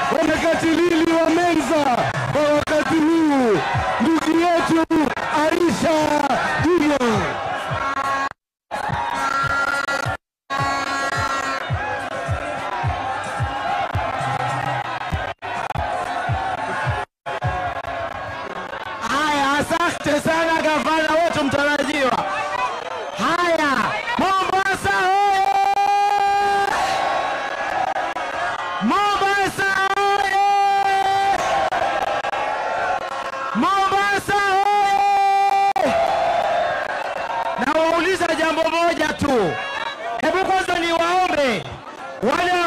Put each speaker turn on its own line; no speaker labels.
wanakatilili wa Menza kwa wakati huu, ndugu yetu Aisha Juma.
Haya, asante sana gavana wetu mtarajiwa. Haya, Mombasa oye! Mombasa oye! Mombasa oye! Nawauliza jambo moja tu, hebu kwanza niwaombe wale